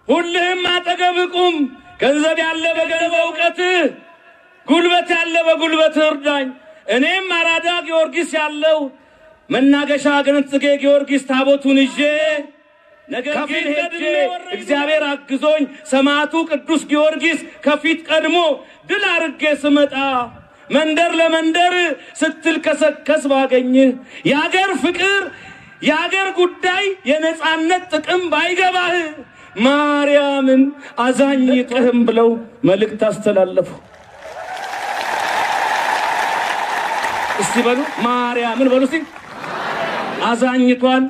ሁልህም አጠገብ ቁም። ገንዘብ ያለ በገንዘብ እውቀትህ፣ ጉልበት ያለ በጉልበት እርዳኝ። እኔም አራዳ ጊዮርጊስ ያለው መናገሻ ገነት ጽጌ ጊዮርጊስ ታቦቱን ይዤ ነገር ግን ሄጄ እግዚአብሔር አግዞኝ ሰማዕቱ ቅዱስ ጊዮርጊስ ከፊት ቀድሞ ድል አርጌ ስመጣ መንደር ለመንደር ስትልከሰከስ ባገኝህ የአገር ፍቅር የአገር ጉዳይ የነጻነት ጥቅም ባይገባህ ማርያምን አዛኝቅህም ብለው መልእክት አስተላለፉ። እስቲ በሉ ማርያምን በሉ እስቲ አዛኝቷን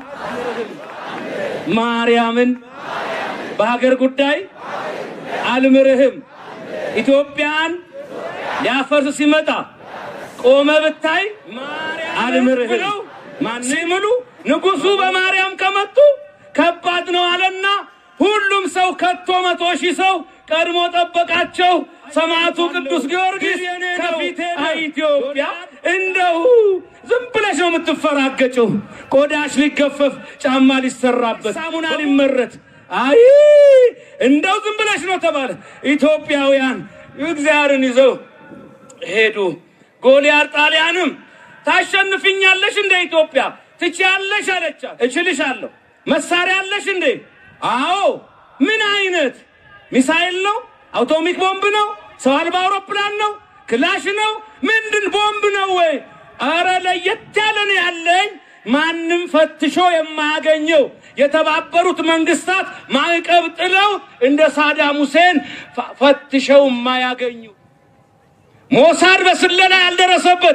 ማርያምን በሀገር ጉዳይ አልምርህም። ኢትዮጵያን ሊያፈርስ ሲመጣ ቆመ ብታይ አልምርህም ማን ሲምሉ ንጉሱ በማርያም ከመጡ ከባድ ነው አለና ሁሉም ሰው ከቶ መቶ ሺህ ሰው ቀድሞ ጠበቃቸው። ሰማዕቱ ቅዱስ ጊዮርጊስ ከፊቴ ኢትዮጵያ እንደው ዝም ብለሽ ነው የምትፈራገጭው። ቆዳሽ ሊገፈፍ ጫማ ሊሰራበት ሳሙና ሊመረት አይ እንደው ዝም ብለሽ ነው ተባለ። ኢትዮጵያውያን እግዚአብሔርን ይዘው ሄዱ። ጎልያድ ጣሊያንም ታሸንፍኛለሽ እንደ ኢትዮጵያ ትችያለሽ አለቻት። እችልሻለሁ። መሳሪያ አለሽ እንዴ? አዎ። ምን አይነት ሚሳኤል ነው? አውቶሚክ ቦምብ ነው? ሰው አልባ አውሮፕላን ነው? ክላሽ ነው? ምንድን ቦምብ ነው ወይ? አረ ለየት ያለ ነው ያለኝ። ማንም ፈትሾ የማያገኘው የተባበሩት መንግስታት ማዕቀብ ጥለው እንደ ሳዳም ሁሴን ፈትሸው የማያገኙ ሞሳድ በስለላ ያልደረሰበት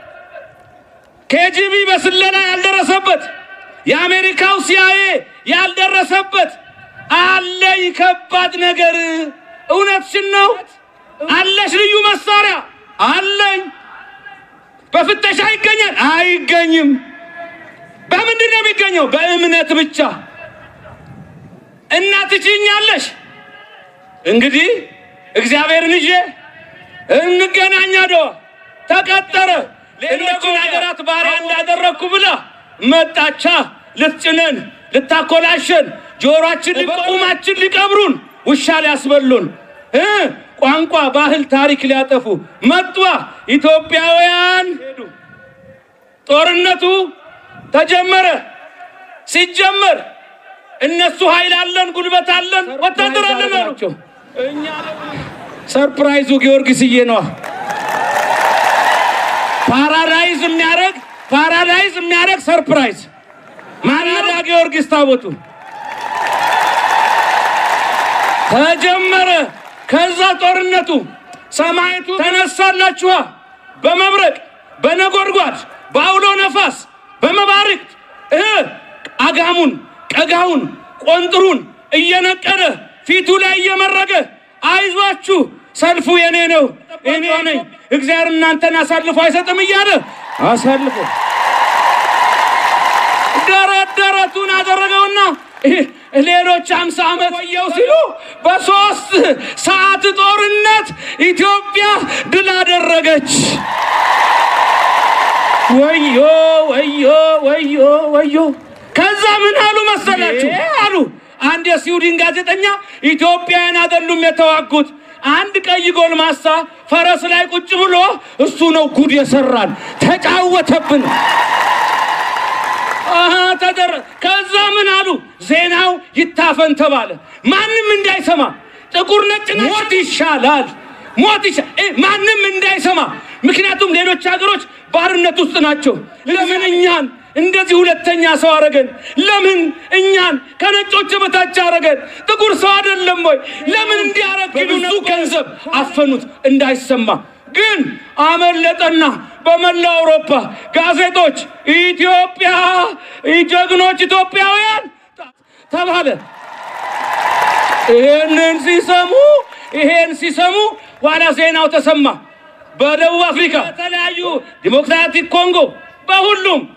ኬጂቢ በስለላ ያልደረሰበት የአሜሪካው ሲአይኤ ያልደረሰበት አለኝ ከባድ ነገር። እውነትሽን ነው አለሽ። ልዩ መሳሪያ አለኝ። በፍተሻ ይገኛል? አይገኝም። በምንድን ነው የሚገኘው? በእምነት ብቻ። እና ትችኛለሽ። እንግዲህ እግዚአብሔርን ይዤ እንገናኝ። አድዋ ተቀጠረ። ሌሎችን ሀገራት ባሪያ እንዳደረግኩ ብላ መጣቻ። ልትጭነን፣ ልታኮላሸን፣ ጆሮአችን ቁማችን ሊቀብሩን፣ ውሻ ሊያስበሉን እ ቋንቋ፣ ባህል፣ ታሪክ ሊያጠፉ መጧ። ኢትዮጵያውያን ሄዱ። ጦርነቱ ተጀመረ። ሲጀመር እነሱ ኃይል አለን፣ ጉልበት አለን፣ ወታደር አለን አሏቸው። እኛ ሰርፕራይዙ ጊዮርጊስዬ ነዋ። ፓራዳይዝ የሚያደርግ ፓራዳይዝ የሚያደርግ ሰርፕራይዝ ማናዳ ጊዮርጊስ ታቦቱ ተጀመረ። ከዛ ጦርነቱ ሰማይቱ ተነሳላችኋ። በመብረቅ በነጎድጓድ በአውሎ ነፋስ በመባርቅት እ አጋሙን ቀጋውን ቆንጥሩን እየነቀለ ፊቱ ላይ እየመረገ አይዟችሁ ሰልፉ የኔ ነው እኔ ነኝ እግዚአብሔር እናንተን አሳልፎ አይሰጥም እያለ አሳልፎ ደረት ደረቱን አደረገውና ሌሎች አምሳ ዓመት ቆየው ሲሉ በሶስት ሰዓት ጦርነት ኢትዮጵያ ድል አደረገች። ወዮ ወዮ ወዮ ወዮ! ከዛ ምን አሉ መሰላችሁ? አሉ አንድ የስዊድን ጋዜጠኛ ኢትዮጵያውያን አይደሉም የተዋጉት አንድ ቀይ ጎልማሳ ፈረስ ላይ ቁጭ ብሎ እሱ ነው ጉድ የሰራን፣ ተጫወተብን። ተደረ ከዛ ምን አሉ? ዜናው ይታፈን ተባለ። ማንም እንዳይሰማ ጥቁር ነጭ ሞት ይሻላል፣ ሞት ይሻላል፣ ማንም እንዳይሰማ። ምክንያቱም ሌሎች ሀገሮች ባርነት ውስጥ ናቸው። ለምን እኛን እንደዚህ ሁለተኛ ሰው አረገን? ለምን እኛን ከነጮች በታች አረገን? ጥቁር ሰው አይደለም ወይ? ለምን እንዲያረግ ብዙ ገንዘብ አፈኑት እንዳይሰማ። ግን አመለጠና በመላው አውሮፓ ጋዜጦች ኢትዮጵያ ጀግኖች ኢትዮጵያውያን ተባለ። ይሄንን ሲሰሙ ይሄን ሲሰሙ ኋላ ዜናው ተሰማ። በደቡብ አፍሪካ፣ በተለያዩ ዲሞክራቲክ ኮንጎ፣ በሁሉም